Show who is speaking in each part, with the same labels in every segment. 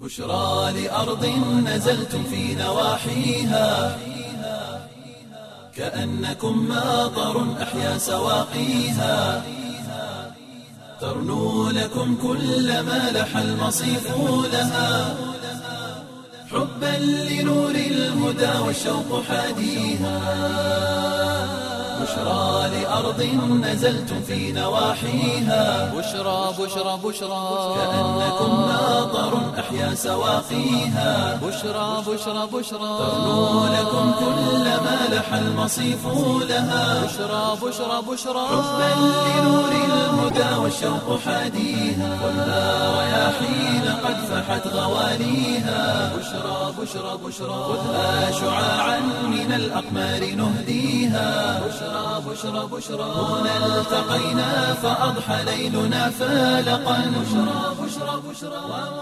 Speaker 1: بشرى لأرض نزلتم في نواحيها كأنكم ماطر أحيا سواقيها ترنو لكم كل ما لح المصيف لها حبا لنور الهدى والشوق حاديها بشرى لأرض نزلتم في نواحيها
Speaker 2: بشرى بشرى بشرى
Speaker 1: كأنكم ماطر أحيا سواقيها
Speaker 2: بشرى بشرى بشرى
Speaker 1: ترنو لكم كل ما لح المصيف لها
Speaker 2: بشرى بشرى بشرى
Speaker 1: حبا لنور الهدى والشوق حاديها والنار رياحين قد فحت غواليها بشرى بشرى بشرى خذها شعاعا من الأقمار نهديها بشرى بشرى بشرى هنا التقينا فأضحى ليلنا فالقا بشرى بشرى بشرى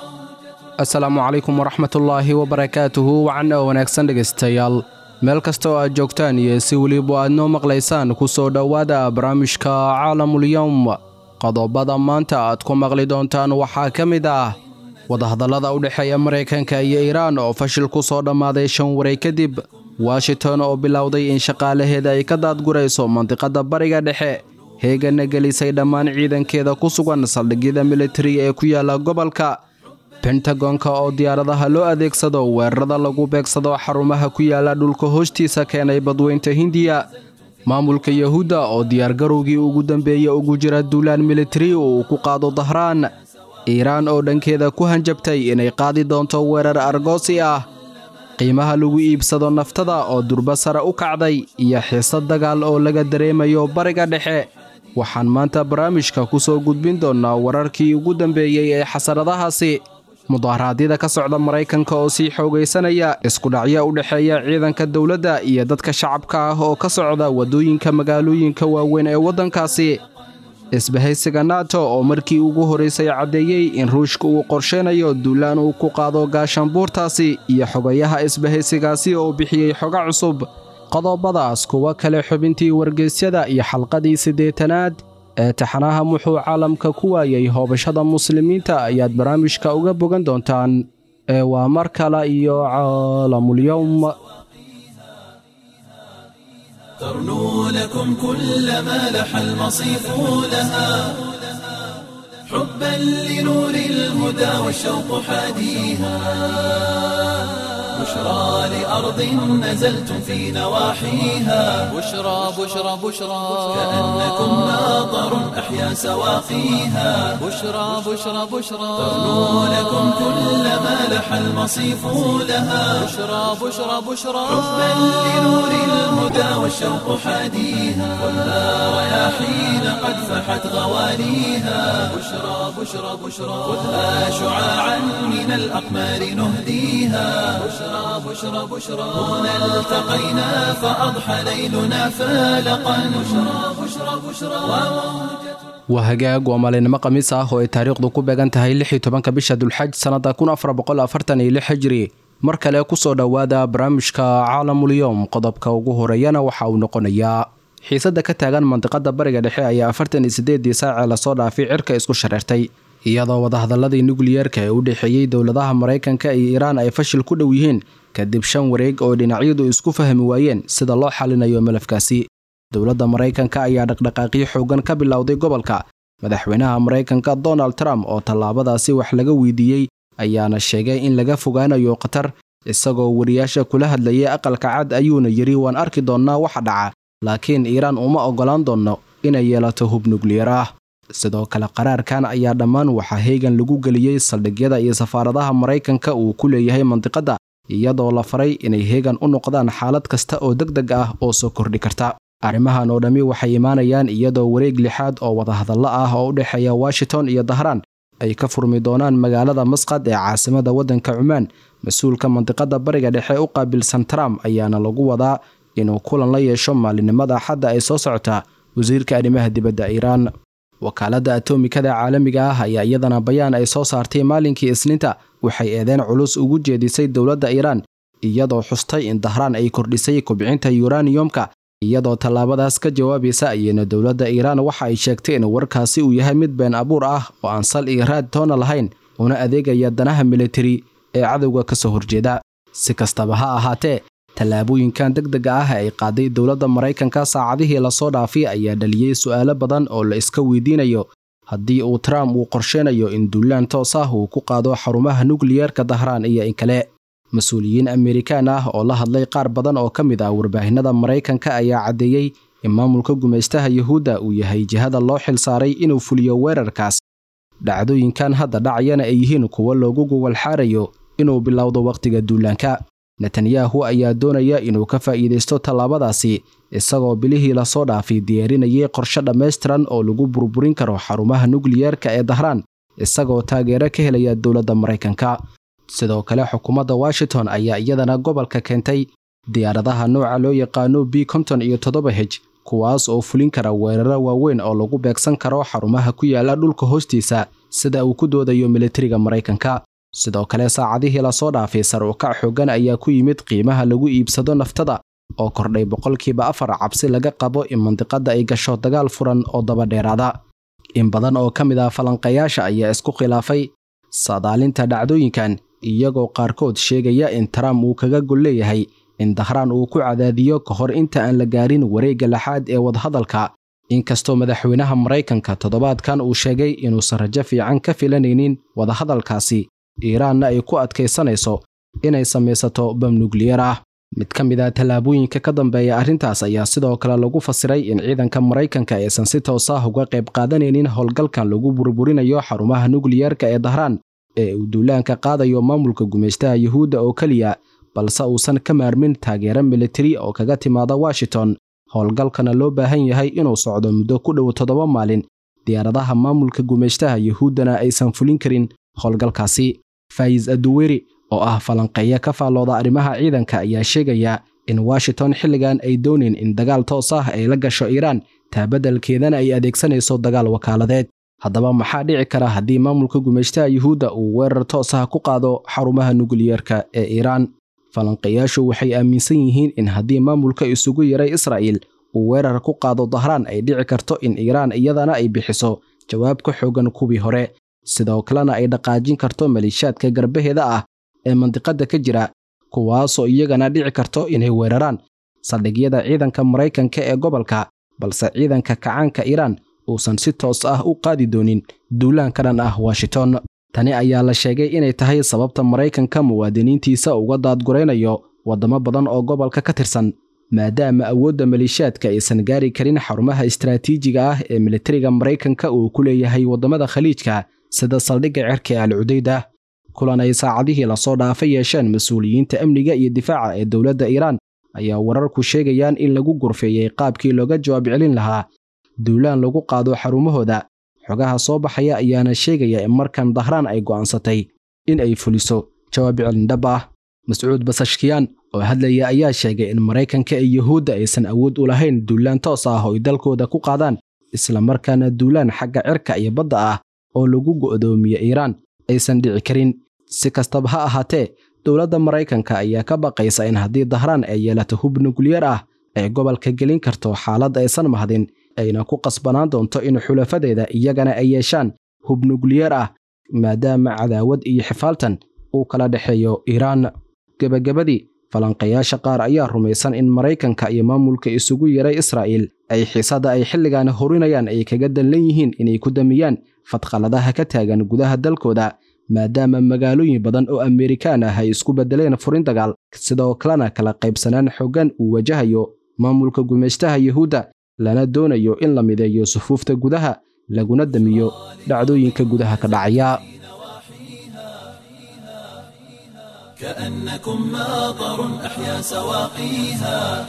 Speaker 3: asalaamu calaykum waraxmatullaahi wabarakaatuhu wacan oo wanaagsan dhegaystayaal meel kasta oo aad joogtaan iyo si weliba aad noo maqlaysaan ku soo dhowaada barnaamijka caalamulyowm qodobada maanta aad ku maqli doontaan waxaa ka mid ah wadahadallada u dhexeeya maraykanka iyo iiraan oo fashil ku soo dhammaaday shan waray kadib washington oo bilowday in shaqaalaheeda ay ka daadgurayso mandiqadda bariga dhexe heegana gelisay dhammaan ciidankeeda ku sugan saldhigyada militariga ee ku yaala gobolka bentagonka oo diyaaradaha loo adeegsado weerarada lagu beegsado xarumaha ku yaala dhulka hoostiisa keenay badweynta hindiya maamulka yahuudda oo diyaargarowgii ugu dambeeyey ugu jira duulaan militari uu ku qaado dahraan iiraan oo dhankeeda ku hanjabtay inay qaadi doonto weerar argoosi ah qiimaha lagu iibsado naftada oo durba sare u kacday iyo xiisad dagaal oo laga dareemayo bariga dhexe waxaan maanta barnaamijka ku soo gudbin doonnaa wararkii ugu dambeeyey ee xasaradahaasi mudaharaadyada ka socda maraykanka oo sii xoogaysanaya iskudhacyo u dhexeeya ciidanka dowladda iyo dadka shacabka ah oo ka socda waddooyinka magaalooyinka waaweyn ee waddankaasi isbahaysiga nato oo markii ugu horraysay caddeeyey in ruushka uu qorsheynayo duulaan uu ku qaado gaashaanbuurtaasi iyo xogayaha isbahaysigaasi oo bixiyey xoga cusub qodobadaas kuwa kale xubintii wargeysyada iyo xalqadii siddeetanaad ee taxanaha muxuu caalamka ku waayey hoobashada muslimiinta ayaad barnaamijka uga bogan doontaan ee waa mar kale iyo caalamulyowm
Speaker 1: ترنو لكم كل ما لح المصيف لها حبا لنور الهدى والشوق حاديها بشرى لأرض نزلتم في نواحيها
Speaker 2: بشرى بشرى بشرى
Speaker 1: كأنكم ماطر أحيا سواقيها
Speaker 2: بشرى بشرى بشرى
Speaker 1: ترنو لكم كل ما لح المصيف لها
Speaker 2: بشرى بشرى بشرى
Speaker 1: حبا لنور الهدى والشوق حاديها والنار رياحين قد فحت غواليها بشرى بشرى بشرى خذها شعاعا من الأقمار نهديها بشرى بشرى بشرى هنا التقينا فأضحى ليلنا فالقا بشرى بشرى بشرى
Speaker 3: waa hagaag waa maalinimo khamiis ah oo ay taariikhdu ku beegan tahay lix iyo tobanka bisha dulxaj sannada kun afar boqol afartan iyo lix hijri mar kale kusoo dhowaada barnaamijka caalamulyoom qodobka ugu horeeyana waxa uu noqonayaa xiisadda ka taagan mandiqada bariga dhexe ayaa afartan iyo sideedii saacee lasoo dhaafay cirka isku shareertay iyadoo wadahadaladii nukliyeerka ee u dhexeeyey dowladaha maraykanka iyo iiraan ay fashil ku dhow yihiin kadib shan wareeg oo dhinacyadu isku fahmi waayeen sida loo xalinayo malafkaasi dowladda maraykanka ayaa dhaqdhaqaaqyo xoogan ka bilowday gobolka madaxweynaha maraykanka donald trump oo tallaabadaasi wax laga weydiiyey ayaana sheegay in laga fogaanayo khatar isagoo wariyaasha kula hadlayay aqalka cad ayuuna yidhi waan arki doonnaa waxa dhaca laakiin iiraan uma oggolaan doonno inay yeelato hub nukliyar ah sidoo kale qaraarkan ayaa dhammaan waxaa heegan lagu geliyey saldhigyada iyo safaaradaha maraykanka uu ku leeyahay mandiqadda iyadoo la faray inay heegan u noqdaan xaalad kasta oo deg deg ah oo soo kordhi karta arrimahan oo dhammi waxay imaanayaan iyadoo wareeg lixaad oo wadahadallo ah oo u dhexeeya washington iyo dahraan ay ka furmi doonaan magaalada masqad ee caasimada waddanka cumaan mas-uulka mandiqada bariga dhexe u qaabilsan trump ayaana lagu wadaa inuu kulan la yeesho maalinimada axadda ay soo socotaa wasiirka arrimaha dibadda iiraan wakaaladda atomikada caalamiga ah ayaa iyadana bayaan ay soo saartay maalinkii isniinta waxay eedeen culus ugu jeedisay dowladda iiraan iyadoo xustay in dahraan ay kordhisay kobcinta yuraniyomka iyadoo tallaabadaas ka jawaabaysa ayayna dowladda iiraan waxa ay sheegtay in warkaasi uu yahay mid been abuur ah oo aan sal iyo raad toona lahayn una adeegaya danaha militari ee cadowga ka soo horjeeda si kastaba ha ahaatee tallaabooyinkan degdega ah ay qaaday dowladda maraykanka saacadihii lasoo dhaafay ayaa dhaliyey su'aalo badan oo la iska weydiinayo haddii uu trump uu qorsheynayo in duulaan toos ah uu ku qaado xarumaha nukliyeerka dahraan iyo in kale mas-uuliyiin amerikaan ah oo la hadlay qaar badan oo ka mid ah warbaahinada maraykanka ayaa caddeeyey in maamulka gumaystaha yuhuudda uu yahay jihada loo xil saaray inuu fuliyo weerarkaas dhacdooyinkan hadda dhacayana ay yihiin kuwo loogu gogolxaarayo inuu bilowdo wakhtiga duulaanka netanyahu ayaa doonaya inuu ka faa'iidaysto tallaabadaasi isagoo bilihii lasoo dhaafay diyaarinayay qorshe dhammaystiran oo lagu burburin karo xarumaha nukliyeerka ee dahraan isagoo taageero ka helaya dowladda maraykanka sidoo kale xukuumadda washington ayaa iyadana gobolka keentay diyaaradaha nooca loo yaqaano b konton iyo toddoba hej kuwaas oo fulin kara weeraro waaweyn oo lagu beegsan karo xarumaha ku yaala dhulka hoostiisa sida uu ku doodayo militariga maraykanka sidoo kale saacadihii lasoo dhaafay sar ukac xooggan ayaa ku yimid qiimaha lagu iibsado naftada oo kordhay boqolkiiba afar cabsi laga qabo in mandiqadda ay gasho dagaal furan oo dabadheeraada in badan oo ka mid ah falanqayaasha ayaa isku khilaafay saadaalinta dhacdooyinkan iyagoo qaarkood sheegaya in trump uu kaga gol leeyahay in dahraan uu ku cadaadiyo ka hor inta aan la gaarin wareegga lixaad ee wadahadalka inkastoo madaxweynaha maraykanka toddobaadkan uu sheegay inuusan rajo fiican ka filanaynin wadahadalkaasi iiraanna ay ku adkaysanayso inay samaysato bam nukliyar ah mid ka mid ah tallaabooyinka ka dambeeya arrintaas ayaa sidoo kale lagu fasiray in ciidanka maraykanka aysan si toos ah uga qayb qaadanaynin howlgalkan lagu burburinayo xarumaha nukliyarka ee dahraan ee uu duulaanka qaadayo maamulka gumaystaha yuhuudda oo keliya balse uusan ka maarmin taageero militari oo kaga timaada washington howlgalkana loo baahan yahay inuu socdo muddo ku dhow toddoba maalin diyaaradaha maamulka gumaystaha yuhuuddana aysan fulin karin howlgalkaasi fayis aduweri oo ah falanqeeya ka faallooda arrimaha ciidanka ayaa sheegaya in washington xilligan ay doonin in dagaal toos ah ay la gasho iiraan taabadalkeedana ay adeegsanayso dagaal wakaaladeed haddaba maxaa dhici kara haddii maamulka gumaystaha yuhuudda uu weerar toos ah ku qaado xarumaha nukliyeerka ee iiraan falanqeeyaashu waxay aaminsan yihiin in haddii maamulka isugu yaray israa'iil uu weerar ku qaado dahraan ay dhici karto in iiraan iyadana ay bixiso jawaab ka xoogan kuwii hore sidoo kalena ay dhaqaajin karto maliishaadka garbaheeda ah ee mandiqadda ka jira kuwaasoo iyagana dhici karto inay weeraraan saldhigyada ciidanka maraykanka ee gobolka balse ciidanka kacaanka iiraan uusan si toos ah u qaadi doonin duulaan ka dhan ah washington tani ayaa la sheegay inay tahay sababta maraykanka muwaadiniintiisa uga daadguraynayo waddamo badan oo gobolka ka tirsan maadaama awoodda maliishaadka aysan gaari karin xarumaha istaraatiijiga ah ee militariga maraykanka uu ku leeyahay waddamada khaliijka sida saldhigga cerka ee al cudayda kulan ay saacadihii lasoo dhaafa yeesheen mas-uuliyiinta amniga iyo difaaca ee dowladda iiraan ayaa wararku sheegayaan in lagu gurfeeyey qaabkii looga jawaab celin lahaa duulaan lagu qaado xarumahooda xogaha soo baxaya ayaana sheegaya in markan dahraan ay go'aansatay in ay fuliso jawaab celin dhab ah mascuud basashkiyaan oo hadlaya ayaa sheegay in maraykanka iyo yuhuudda aysan awood u lahayn duulaan toos ah oo ay dalkooda ku qaadaan islamarkaana duulaan xagga cirka iyo badda ah oo lagu go'doomiye iiraan aysan dhici karin si kastaba ha ahaatee dowladda maraykanka ayaa ka baqaysa in haddii dahraan ay yeelato hub nukliyar ah ay gobolka gelin karto xaalad aysan mahdin ayna ku qasbanaan doonto in xulafadeeda iyagana ay yeeshaan hub nukliyar ah maadaama cadaawad iyo xifaaltan uu kala dhexeeyo iiraan gebagabadii falanqayaasha qaar ayaa rumaysan in maraykanka iyo maamulka isugu yaray israa'iil ay xiisadda ay xilligan horinayaan ay kaga dallan yihiin inay ku damiyaan fadqaladaha ka taagan gudaha dalkooda maadaama magaalooyin badan oo amerikaan ah ay isku beddeleen furin dagaal sidoo kalena kala qaybsanaan xooggan uu wajahayo maamulka gumaystaha yuhuudda lana doonayo in la mideeyo sufuufta gudaha laguna damiyo dhacdooyinka gudaha ka dhacaya
Speaker 1: كأنكم ماطر أحيا سواقيها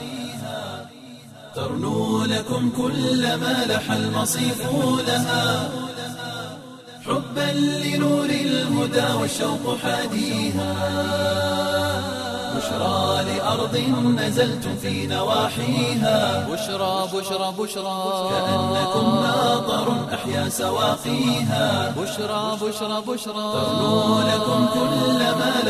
Speaker 1: ترنو لكم كل ما لح المصيف لها حبا لنور الهدى والشوق حاديها بشرى لأرض نزلتم في نواحيها
Speaker 2: بشرى بشرى بشرى
Speaker 1: كأنكم ماطر أحيا سواقيها
Speaker 2: بشرى بشرى بشرى
Speaker 1: ترنو لكم كل ما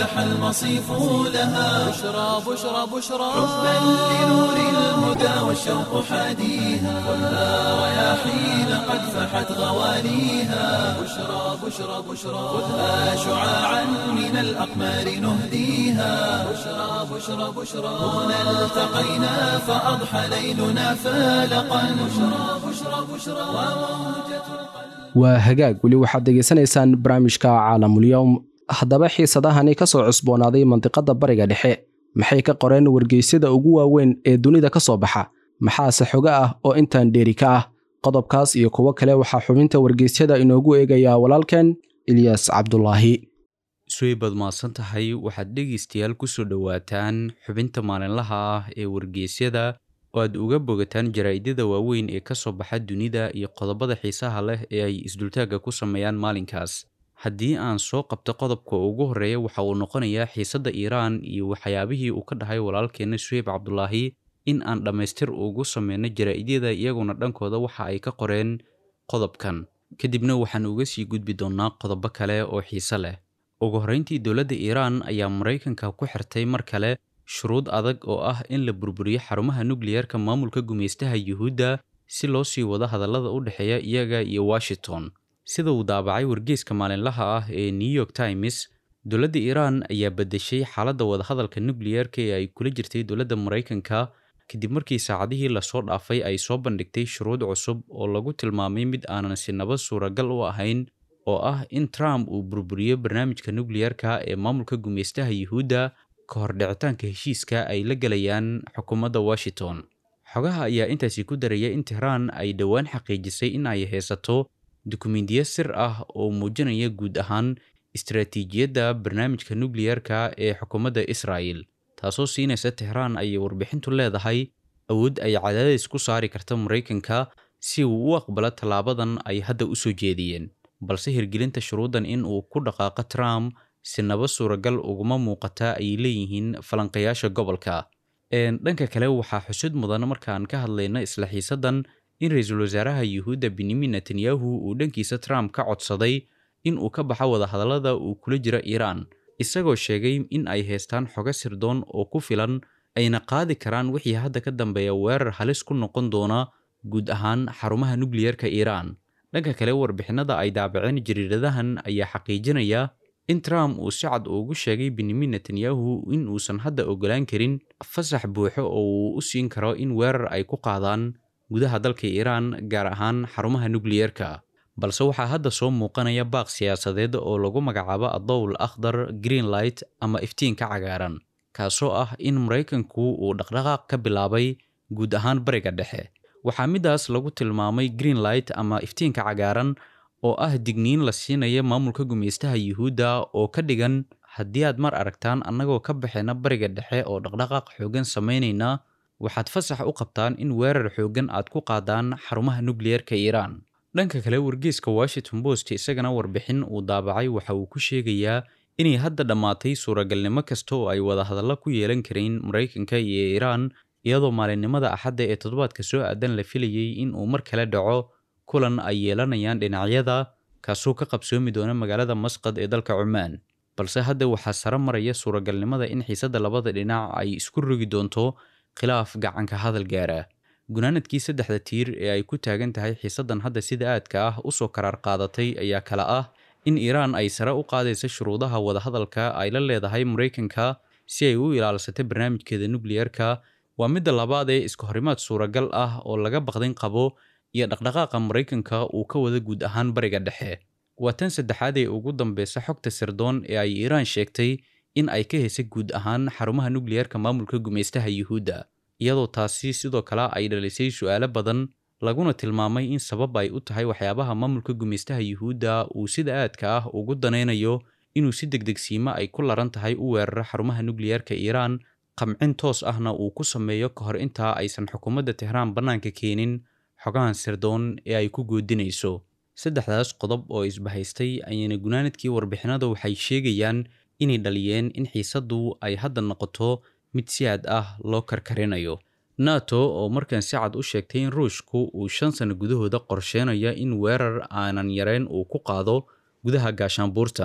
Speaker 1: لح المصيف لها
Speaker 2: بشرى بشرى بشرى
Speaker 1: حبا لنور الهدى والشوق حاديها خذها رياحين قد فحت غواليها بشرى بشرى بشرى خذها شعاعا من الأقمار نهديها بشرى بشرى بشرى هنا التقينا فأضحى ليلنا فالقا بشرى بشرى بشرى وموجة
Speaker 3: waa hagaag weli waxaad degeysanaysaan barnaamijka caalamulyowm haddaba xiisadahani ka soo cusboonaaday mandiqadda bariga dhexe maxay ka qoreen wargeysyada ugu waaweyn ee dunida ka soo baxa maxaase xogo ah oo intaan dheeri ka ah qodobkaas iyo kuwo kale waxaa xubinta wargeysyada inoogu eegayaa walaalkeen ilyas cabdulaahi
Speaker 4: suweybaad mahadsan tahay waxaad dhegaystayaal kusoo dhowaataan xubinta maalinlaha ah ee wargeysyada oo aad uga bogataan jaraa'idada waaweyn ee ka soo baxa dunida iyo qodobada xiisaha leh ee ay isdultaagga ku sameeyaan maalinkaas haddii aan soo qabto qodobka ugu horreeya waxa uu noqonayaa xiisadda iiraan iyo waxyaabihii uu ka dhahay walaalkeenna suweyb cabdulaahi in aan dhammaystir ugu sameyno jaraa'idada iyaguna dhankooda waxa ay ka qoreen qodobkan kadibna waxaan uga sii gudbi doonnaa qodobo kale oo xiise leh ugu horreyntii dowladda iiraan ayaa maraykanka ku xirtay mar kale shuruud adag oo ah in la burburiyo xarumaha nukliyeerka maamulka gumaystaha yuhuudda si loo sii wado hadallada u dhexeeya iyaga iyo washington sida uu daabacay wargeyska maalinlaha ah ee new york times dowladda iiraan ayaa beddeshay xaaladda wadahadalka nukliyeerka ee ay kula jirtay dowladda maraykanka kadib markii saacadihii lasoo dhaafay ay soo bandhigtay shuruud cusub oo lagu tilmaamay mid aanan sinaba suuragal u ahayn oo ah in trump uu burburiyo barnaamijka nukliyeerka ee maamulka gumaystaha yuhuudda ka hor dhicitaanka heshiiska ay la gelayaan xukuumadda washington xogaha ayaa intaasi ku daraya in tehraan ay dhowaan xaqiijisay in ay haysato dukumiintiyo sir ah oo muujinaya guud ahaan istaraatiijiyadda barnaamijka nukliyeerka ee xukuumadda israa'el taasoo siinaysa tehraan ayay warbixintu leedahay awood ay cadaadis ku saari karta maraykanka si uu u aqbalo tallaabadan ay hadda u soo jeediyeen balse hirgelinta shuruuddan in uu ku dhaqaaqo trump sinaba suuragal uguma muuqata ay leeyihiin falanqayaasha gobolka dhanka kale waxaa xusud mudan markaan ka hadlayna isla xiisaddan in ra-iisul wasaaraha yuhuudda benyamin netanyahu uu dhankiisa trump ka codsaday in uu ka baxo wadahadallada uu kula jiro iiraan isagoo sheegay in ay haystaan xogo sirdoon oo ku filan ayna qaadi karaan wixii hadda ka dambeeya weerar halis ku noqon doona guud ahaan xarumaha nukliyeerka iiraan dhanka kale warbixinada ay daabaceen jariiradahan ayaa xaqiijinaya in trump uu si cad ugu sheegay benyamin netanyahu in uusan hadda ogolaan karin fasax buuxo oo uu u siin karo in weerar ay ku qaadaan gudaha dalka iiraan gaar ahaan xarumaha nukliyeerka balse waxaa hadda soo muuqanaya baaq siyaasadeed oo lagu magacaabo adowl akhdar greenlight ama iftiinka cagaaran kaasoo ah in maraykanku uu dhaqdhaqaaq ka bilaabay guud ahaan bariga dhexe waxaa midaas lagu tilmaamay greenlight ama iftiinka cagaaran oo ah digniin la siinaya maamulka gumaystaha yuhuudda oo ka dhigan haddii aad mar aragtaan annagoo ka baxayna bariga dhexe oo dhaqdhaqaaq xooggan samaynayna waxaad fasax u qabtaan in weerar xooggan aad ku qaadaan xarumaha nukliyeerka iiraan dhanka kale wargeyska washington post isagana warbixin uu daabacay waxa uu ku sheegayaa inay hadda dhammaatay suuragalnimo kasta oo ay wadahadallo ku yeelan kareen maraykanka iyo iiraan iyadoo maalinimada axadda ee toddobaadka soo aadan la filayey in uu mar kale dhaco kulan ay yeelanayaan dhinacyada kaasoo ka qabsoomi doona magaalada masqad ee dalka cumaan balse hadda waxaa sare maraya suuragalnimada in xiisadda labada dhinac ay isku rogi doonto khilaaf gacanka hadal gaara gunaanadkii saddexda tiir ee ay ku taagan tahay xiisaddan hadda sida aadka ah usoo karaar qaadatay ayaa kale ah in iiraan ay sare u qaadaysa shuruudaha wadahadalka ay la leedahay maraykanka si ay u ilaalsata barnaamijkeeda nukliyeerka waa midda labaad ee iska horimaad suuragal ah oo laga baqdin qabo iyo dhaqdhaqaaqa maraykanka uu ka wada guud ahaan bariga dhexe waa tan saddexaad ee ugu dambeysa xogta sirdoon ee ay iiraan sheegtay in ay ka hesay guud ahaan xarumaha nukliyeerka maamulka gumaystaha yuhuudda iyadoo taasi sidoo kale ay dhalisay su'aalo badan laguna tilmaamay in sabab ay u tahay waxyaabaha maamulka gumaystaha yuhuudda uu sida aadka ah ugu danaynayo inuu si degdegsiimo ay ku laran tahay u weeraro xarumaha nukliyeerka iiraan qamcin toos ahna uu ku sameeyo ka hor intaa aysan xukuumadda tehraan bannaanka keenin xogahan sirdoon ee ay ku goodinayso saddexdaas qodob oo isbahaystay ayayna gunaanadkii warbixinada waxay sheegayaan inay dhaliyeen in xiisaddu ay hadda noqoto mid si aad ah loo karkarinayo nato oo markan si cad u sheegtay in ruushku uu shan sano gudahooda qorsheenaya in weerar aanan yareyn uu ku qaado gudaha gaashaanbuurtan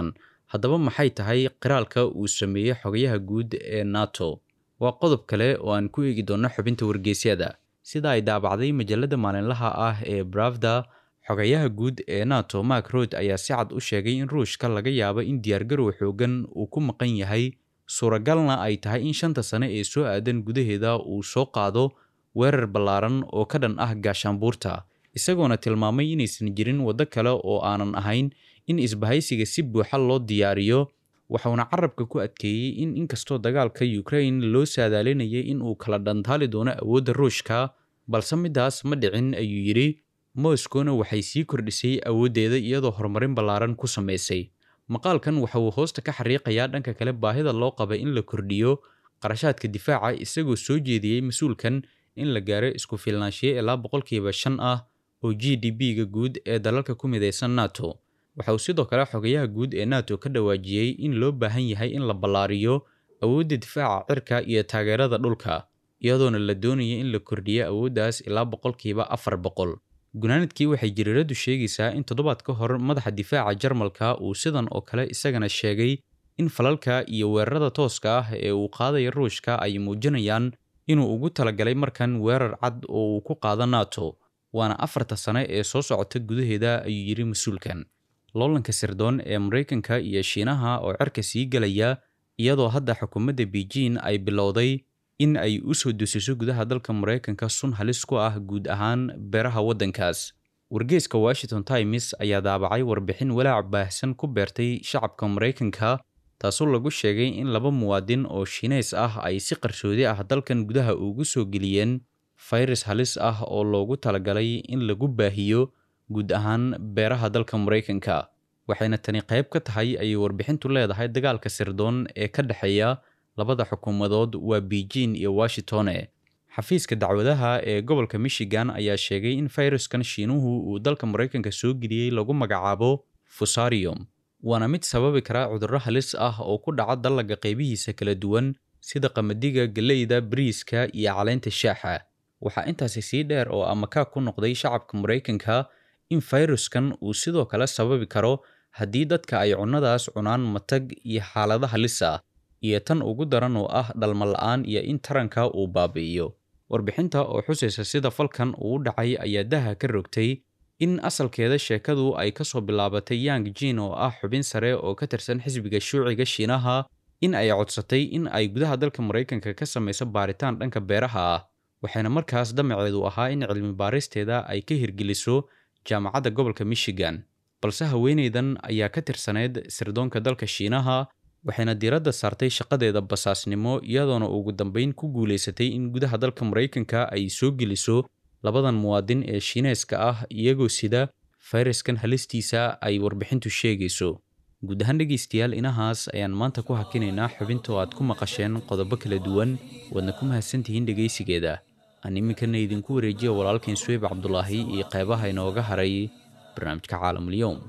Speaker 4: haddaba maxay tahay qiraalka uu sameeyey xogayaha guud ee nato waa qodob kale oo aan ku eegi doonno xubinta wargeysyada sida ay daabacday majalada maalinlaha ah ee bravda xogayaha guud ee nato mark rod ayaa si cad u sheegay in ruushka laga yaabo in diyaargarow xoogan uu ku maqan yahay suuragalna ay tahay in shanta sane ee soo aadan gudaheeda uu soo qaado weerar ballaaran oo ka dhan ah gaashaanbuurta isagoona tilmaamay inaysan jirin waddo kale oo aanan ahayn in isbahaysiga si buuxa loo diyaariyo waxauna carabka ku adkeeyey in inkastoo dagaalka ukraine loo saadaalinayay in uu kala dhantaali doono awoodda ruushka balse midaas ma dhicin ayuu yidhi moskowna waxay sii kordhisay awooddeeda iyadoo horumarin ballaaran ku samaysay maqaalkan waxa uu hoosta ka xariiqayaa dhanka kale baahida loo qaba in la kordhiyo qarashaadka difaaca isagoo soo jeediyey mas-uulkan in la gaaro isku filnaanshiye ilaa boqolkiiba shan ah oo g d b-ga guud ee dalalka ku midaysan nato waxa uu sidoo kale xogayaha guud ee nato ka dhawaajiyey in loo baahan yahay in la ballaariyo awoodda difaaca cirka iyo taageerada dhulka iyadoona la doonaya in la kordhiyo awooddaas ilaa boqolkiiba afar boqol gunaanadkii waxay jiriiradu sheegaysaa in toddobaad ka hor madaxa difaaca jarmalka uu sidan oo kale isagana sheegay in falalka iyo weerarada tooska ah ee uu qaadaya ruushka ay muujinayaan inuu ugu talagalay markan weerar cad oo uu ku qaado nato waana afarta sane ee soo socota gudaheeda ayuu yidhi mas-uulkan loolanka sirdoon ee maraykanka iyo shiinaha oo cerka sii gelaya iyadoo hadda xukuumadda beijing ay bilowday in ay u soo dusiso gudaha dalka maraykanka sun halis ku ah guud ahaan beeraha waddankaas wargeeska washington times ayaa daabacay warbixin walaac baahsan ku beertay shacabka maraykanka taasoo lagu sheegay in laba muwaadin oo shiineys ah ay si qarsoodi ah dalkan gudaha ugu soo geliyeen fayrus halis ah oo loogu talagalay in lagu baahiyo guud ahaan beeraha dalka maraykanka waxayna tani qayb ka tahay ayay warbixintu leedahay dagaalka sirdoon ee ka dhexeeya labada xukuumadood waa beijing iyo washingtone xafiiska dacwadaha ee gobolka michigan ayaa sheegay in fayruskan shiinuhu uu dalka maraykanka soo geliyey lagu magacaabo fusarium waana mid sababi kara cudurro halis ah oo ku dhaca dallaga qaybihiisa kala duwan sida qamadiga galleyda bariiska iyo caleynta shaaxa waxaa intaasi sii dheer oo amakaa ku noqday shacabka maraykanka in fayruskan uu sidoo kale sababi karo haddii dadka ay cunnadaas cunaan matag iyo xaalada halis ah iyo tan ugu daran oo ah dhalma la-aan iyo in taranka uu baabi'iyo warbixinta oo xusaysa sida falkan uu u dhacay ayaa daha ka rogtay in asalkeeda sheekadu ay ka soo bilaabatay yang jin oo ah xubin sare oo ka tirsan xisbiga shuuciga shiinaha in ay codsatay in ay gudaha dalka maraykanka ka samayso baaritaan dhanka beeraha ah waxayna markaas damaceedu ahaa in cilmi baaristeeda ay ka hirgeliso jaamacadda gobolka michigan balse haweenaydan ayaa ka tirsaneyd sirdoonka dalka shiinaha waxayna diiradda saartay shaqadeeda basaasnimo iyadoona ugu dambeyn ku guulaysatay in gudaha dalka maraykanka ay soo geliso labadan muwaadin ee shiineeska ah iyagoo sida fayraskan halistiisa ay warbixintu sheegayso guud ahaan dhegaystayaal inahaas ayaan maanta ku hakinaynaa xubinta oo aad ku maqasheen qodobo kala duwan waadna ku mahadsantihiin dhegaysigeeda aan iminkana idinku wareejiya walaalkain suweyb cabdulaahi iyo qeybaha inooga haray barnaamijka caalamulyoum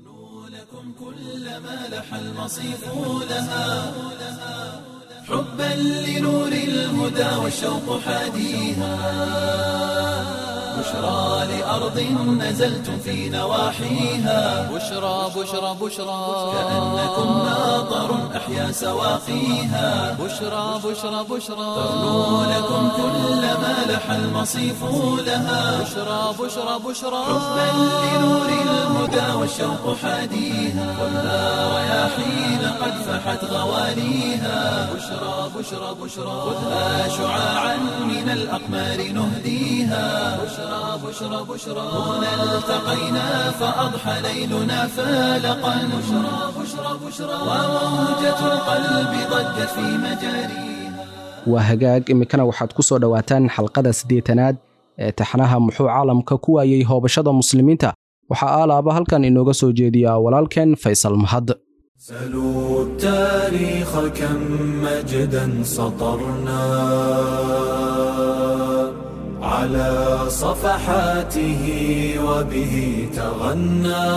Speaker 1: كلما لح المصيف لها حبا لنور الهدى والشوق حاديها بشرى لأرض نزلتم في نواحيها
Speaker 2: بشرى بشرى بشرى
Speaker 1: كأنكم ناظر أحيا سواقيها
Speaker 2: بشرى بشرى بشرى
Speaker 1: تغنو لكم كلما لح المصيف لها
Speaker 2: بشرى بشرى بشرى
Speaker 1: حبا لنور الهدى والشوق حاديها خذها رياحين قد فحت غواليها بشرى بشرى بشرى خذها شعاعا من الأقمار نهديها بشرى بشرى بشرى هنا التقينا فأضحى ليلنا فالقا بشرى بشرى بشرى وموجة القلب ضجت في مجاريها
Speaker 3: waa hagaag iminkana waxaad ku soo dhowaataan xalqada siddeetanaad ee taxnaha muxuu caalamka ku waayey hoobashada muslimiinta waxaa aalaaba halkan inooga soo jeediyaa walaalkeen faysal mahad
Speaker 1: سلوا التاريخ كم مجدا سطرنا على صفحاته وبه تغنى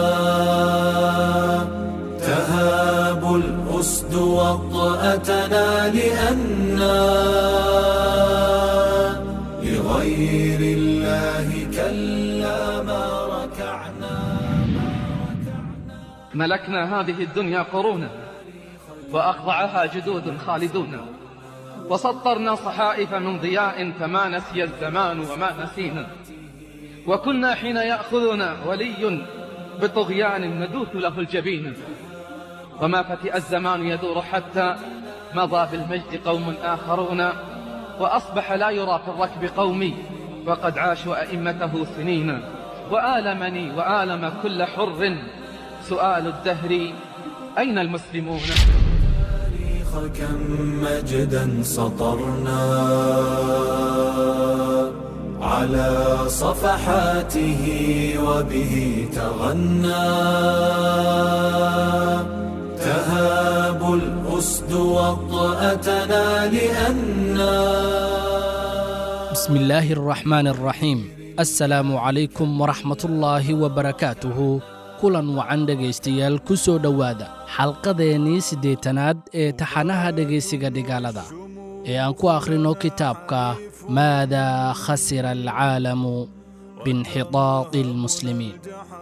Speaker 1: تهاب الأسد وطأتنا لأنا لغير الله كلا ما ركعنا
Speaker 5: ملكنا هذه الدنيا قرونا وأخضعها جدود خالدون وسطرنا صحائف من ضياء فما نسي الزمان وما نسينا وكنا حين يأخذنا ولي بطغيان ندوث له الجبين وما فتئ الزمان يدور حتى مضى بالمجد قوم آخرون وأصبح لا يرى في الركب قومي وقد عاشوا أئمته سنين وآلمني وآلم كل حر سؤال الدهر أين المسلمون
Speaker 1: كم مجدا سطرنا على صفحاته وبه تغنى تهاب الأسد وطأتنا لأنا
Speaker 6: بسم الله الرحمن الرحيم السلام عليكم ورحمة الله وبركاته kulan wacan dhegaystayaal ku soo dhowaada xalqadeennii siddeetanaad ee taxanaha dhegaysiga dhigaalada ee aan ku akhrino kitaabka maadaa khasira alcaalamu biinxitaadi almuslimiin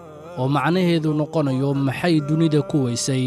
Speaker 6: oo macnaheedu noqonayo maxay dunida ku weysay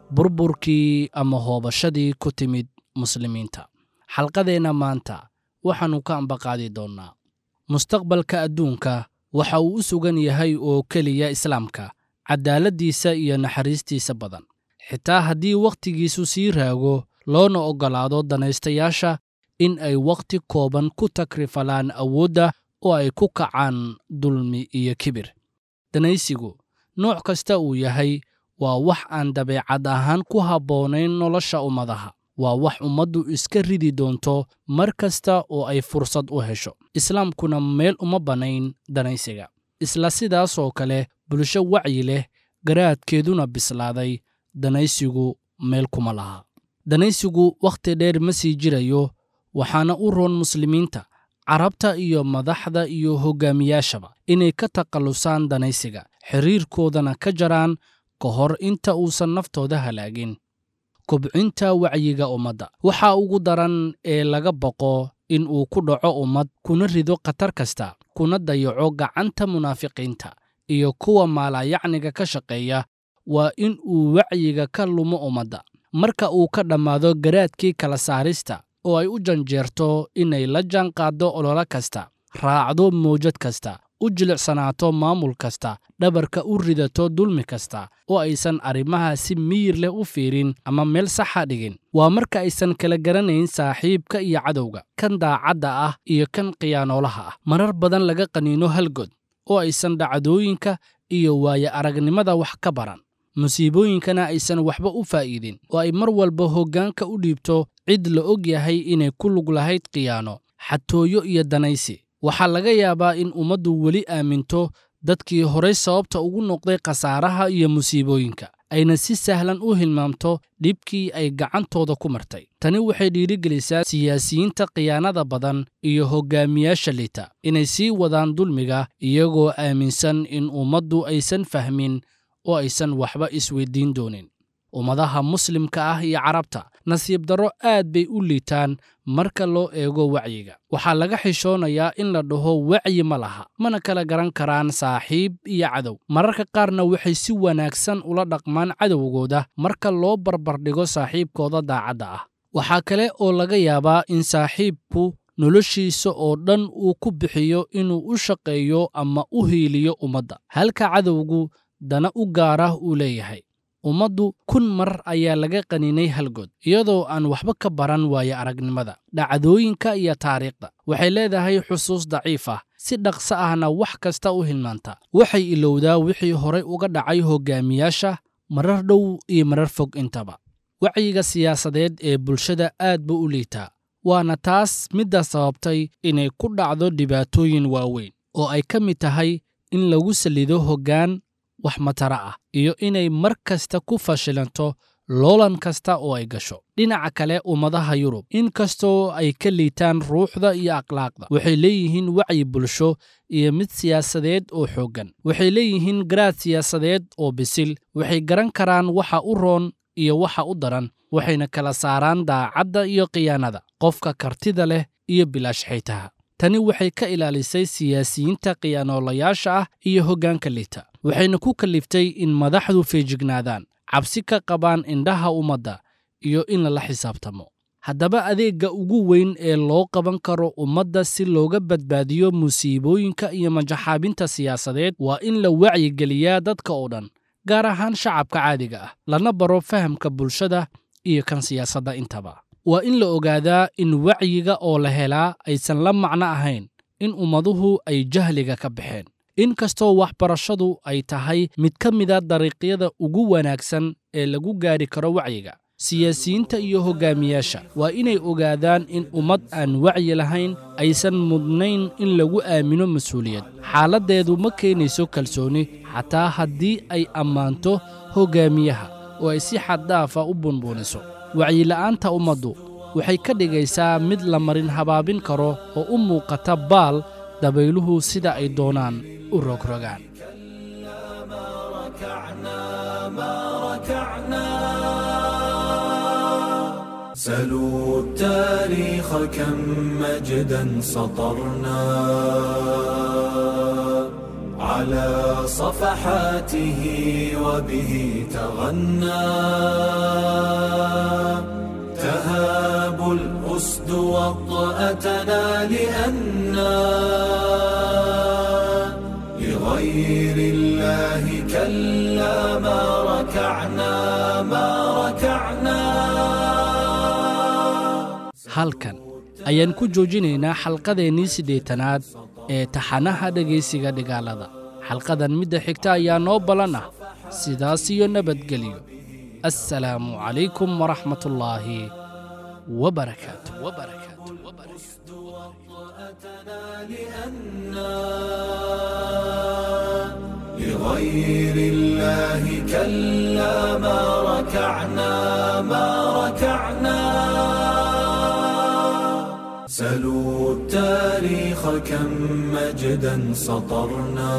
Speaker 6: burburkii ama hoobashadii ku timid muslimiinta xalqadeenna maanta waxaannu ka ambaqaadi doonnaa mustaqbalka adduunka waxa uu u sugan yahay oo keliya islaamka caddaaladdiisa iyo naxariistiisa badan xitaa haddii wakhtigiisu sii raago loona oggolaado danaystayaasha in ay wakhti kooban ku takrifalaan awoodda oo ay ku kacaan dulmi iyo kibir danaysigu nooc kasta uu yahay waa wax aan dabeecad ahaan ku habboonayn nolosha ummadaha waa wax ummaddu iska ridi doonto mar kasta oo ay fursad u hesho islaamkuna meel uma bannayn danaysiga isla sidaasoo kale bulsho wacyi leh garaadkeeduna bislaaday danaysigu meel kuma laha danaysigu wakhti dheer ma sii jirayo waxaana u roon muslimiinta carabta iyo madaxda iyo hoggaamiyaashaba inay ka takhallusaan danaysiga xiriirkoodana ka jaraan ka hor inta uusan naftooda halaagin kobcinta wacyiga ummadda waxaa ugu daran ee laga baqo in uu ku dhaco ummad kuna rido khatar kasta kuna dayaco gacanta munaafiqiinta iyo kuwa maalayacniga ka shaqeeya waa in uu wacyiga ka lumo ummadda marka uu ka dhammaado garaadkii kala saarista oo ay u janjeerto inay la jaanqaaddo ololo kasta raacdo mawjad kasta u jilicsanaato maamul kasta dhabarka u ridato dulmi kasta oo aysan arrimaha si miyir leh u fiirin ama meel saxa dhigin waa marka aysan kala garanayn saaxiibka iyo cadowga kan daacadda ah iyo kan khiyaanoolaha ah marar badan laga qaniino halgod oo aysan dhacdooyinka iyo waaye aragnimada wax ka baran musiibooyinkana aysan waxba u faa'iidin oo ay mar walba hoggaanka u dhiibto cid la og yahay inay ku lug lahayd khiyaano xatooyo iyo danaysi waxaa laga yaabaa in ummaddu weli aaminto dadkii horay sababta ugu noqday khasaaraha iyo musiibooyinka ayna si sahlan u hilmaamto dhibkii ay gacantooda ku martay tani waxay dhiirigelisaa siyaasiyiinta khiyaanada badan iyo hoggaamiyaasha liita inay sii wadaan dulmiga iyagoo aaminsan in ummaddu aysan fahmin oo aysan waxba isweyddiin doonin ummadaha muslimka ah iyo carabta nasiib darro aad bay u liitaan marka loo eego wacyiga waxaa laga xishoonayaa in la dhaho wacyi ma laha mana kala garan karaan saaxiib iyo cadow mararka qaarna waxay si wanaagsan ula dhaqmaan cadowgooda marka loo barbardhigo saaxiibkooda daacadda ah waxaa kale oo laga yaabaa in saaxiibku noloshiisa oo dhan uu ku bixiyo inuu u shaqeeyo ama u hiiliyo ummadda halka cadowgu dana u gaarah uu leeyahay ummaddu kun mar ayaa laga qaninay halgood iyadoo aan waxba ka baran waaye aragnimada dhacdooyinka iyo taariikhda waxay leedahay xusuus daciif ah si dhaqso ahna wax kasta u hilmaanta waxay ilowdaa wixii horay uga dhacay hoggaamiyaasha marar dhow iyo marar fog intaba wacyiga siyaasadeed ee bulshada aad buu u liitaa waana taas midda sababtay inay ku dhacdo dhibaatooyin waaweyn oo ay ka mid tahay in lagu salido hoggaan wax matara ah iyo inay mar kasta ku fashilanto loolan kasta oo ay gasho dhinaca kale ummadaha yurub in kastoo ay ka liitaan ruuxda iyo akhlaaqda waxay leeyihiin wacyi bulsho iyo mid siyaasadeed oo xooggan waxay leeyihiin garaad siyaasadeed oo bisil waxay garan karaan waxa u roon iyo waxa u daran waxayna kala saaraan daacadda iyo khiyaanada qofka kartida leh iyo bilaash xaytaha tani waxay ka ilaalisay siyaasiyiinta khiyaanoolayaasha ah iyo hoggaanka liita waxayna ku kalliftay in madaxdu feejignaadaan cabsi ka qabaan indhaha ummadda iyo in lala xisaabtamo haddaba adeegga ugu weyn ee loo qaban karo ummadda si looga badbaadiyo musiibooyinka iyo majaxaabinta siyaasadeed waa in la wacyigeliyaa dadka oo dhan gaar ahaan shacabka caadiga ah lana baro fahamka bulshada iyo kan siyaasadda intaba waa in la ogaadaa in wacyiga oo la helaa aysan la macno ahayn in ummaduhu ay jahliga ka baxeen in kastoo waxbarashadu ay tahay mid ka mida dariiqyada ugu wanaagsan ee lagu gaadhi karo wacyiga siyaasiyiinta iyo hoggaamiyaasha waa inay ogaadaan in ummad aan wacyi lahayn aysan mudnayn in lagu aamino mas-uuliyad xaaladdeedu ma keenayso kalsooni xataa haddii ay ammaanto hoggaamiyaha oo ay si xaddaafa u bunbuuniso wacyila'aanta ummaddu waxay ka dhigaysaa mid la marin habaabin karo oo u muuqata baal dabayluhu sida ay doonaan u rogrogaan
Speaker 1: سلوا التاريخ كم مجدا سطرنا على صفحاته وبه تغنى تهاب الأسد وطأتنا لأنا لغير الله كلا ما ركعنا ما ركعنا
Speaker 6: halkan ayaan ku joojinaynaa xalqadeennii siddeetanaad ee taxanaha dhegaysiga dhigaalada xalqadan midda xigta ayaa noo ballan ah sidaas iyo nabadgelyo assalaamu calaykum waraxmatullaahi wabarakaatu
Speaker 1: لغير الله كلا ما ركعنا ما ركعنا سلوا التاريخ كم مجدا سطرنا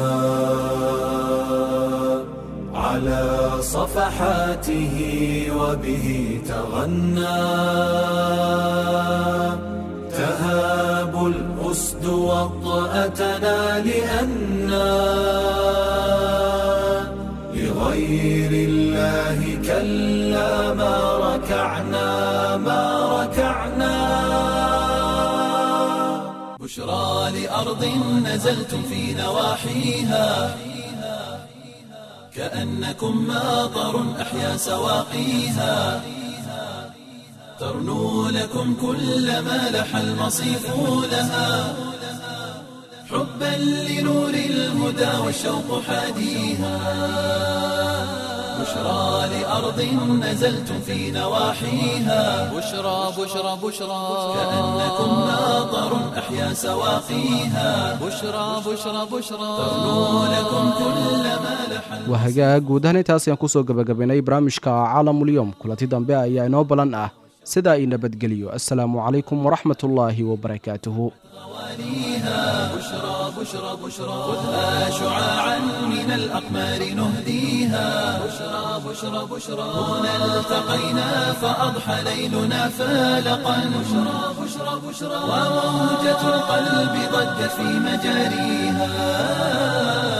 Speaker 1: على صفحاته وبه تغنى تهاب الأسد وطأتنا لأنا لغير الله كلا ما ركعنا ما ركعنا بشرى لأرض نزلتم في نواحيها كأنكم ماطر أحيا سواقيها ترنو لكم كل ما لح المصيف لها حبا لنور الهدى والشوق حاديها بشرى لأرض نزلتم في نواحيها
Speaker 2: بشرى بشرى بشرى
Speaker 1: كأنكم ماطر أحيا سواقيها
Speaker 2: بشرى بشرى بشرى
Speaker 1: ترنو لكم كل ما لح
Speaker 3: waa hagaag guud ahaan intaas ayaan kusoo gabagabaynay barnaamijka caalamulyoom kulanti dambe ayaa inoo ballan ah sidaa i nabadgeliyo assalaamu calaykum waraxmatullaahi wabarakaatuhu
Speaker 1: بشرى بشرى بشرى خذها شعاعا من الأقمار نهديها بشرى بشرى بشرى هنا التقينا فأضحى ليلنا فالقا بشرى بشرى بشرى وموجة القلب ضجت في مجاريها